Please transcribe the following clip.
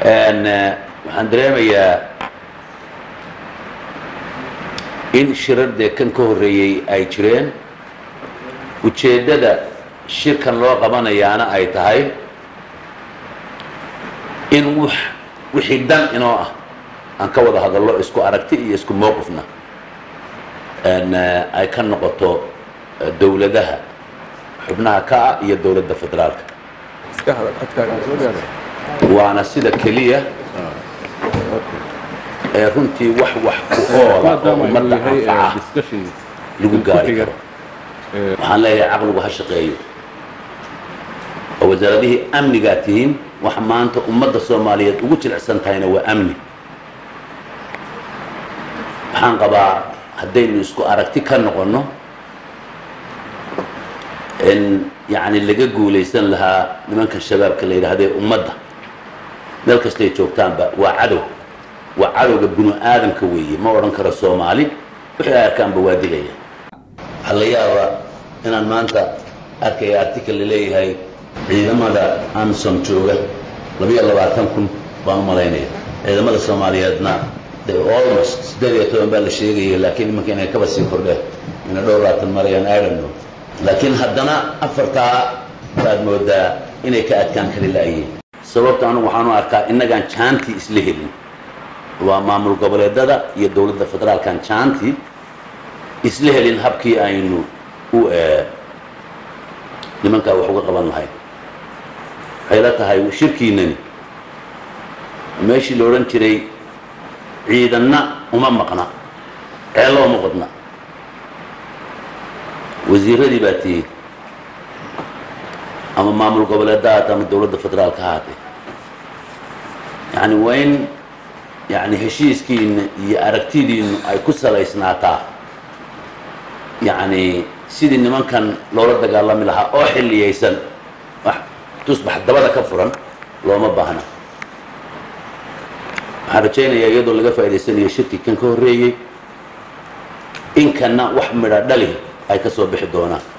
waxaan dareemayaa in shirar dee kan ka horreeyey ay jireen ujeeddada shirkan loo qabanayaana ay tahay in w wixii dan inoo ah aan ka wada hadallo isku aragti iyo isku mowqifna ay ka noqoto dowladaha xubnaha ka ah iyo dowladda federaalka waana sida keliya ee runtii wax wax ku oola oo ummadda anfaca lagu gaari karo waxaan leeyahay caqligu ha shaqeeyo oo wasaaradihii amnigaa tihiin wax maanta ummadda soomaaliyeed ugu jilicsan tahayna waa amni waxaan qabaa haddaynu isku aragti ka noqonno in yacni laga guulaysan lahaa nimanka shabaabka la yidhaahdee ummadda meel kastay joogtaanba waa cadow waa cadowga binu aadamka weeye ma odhan karo soomaali wixii ay arkaanba waa dilaya waxaa la yaabaa inaan maanta arkaya article laleeyahay ciidamada amsom jooga labiyo labaatan kun baan u malaynaya ciidamada soomaaliyeedna de almost siddeed iyo toban baa la sheegaya laakiin imanka inay kaba sii kordheen ina dhowr labaatan marayaan ironno laakiin haddana afartaa baad moodaa inay ka adkaan kari la'yiin sababta anugu waxaanu arkaa innagaan jaantii isla helin waa maamul goboleedada iyo dowladda federaalkan jaantii isla helin habkii aynu u nimankaa wax uga qaban lahayn waxay la tahay shirkiinani meeshii la odhan jiray ciidanna uma maqna ceello uma qodna wasiiradii baa tihiin ama maamul goboleedda haata ama dowladda federaalka ha haatee yacni waa in yacni heshiiskiina iyo aragtidiinu ay ku salaysnaataa yacni sidii nimankan loola dagaalami lahaa oo xilliyaysan wax tusbax dabada ka furan looma baahna waxaan rajaynayaa iyadoo laga faa'idaysanayo shirkii kan ka horreeyey in kanna wax midha dhali ay ka soo bixi doonaan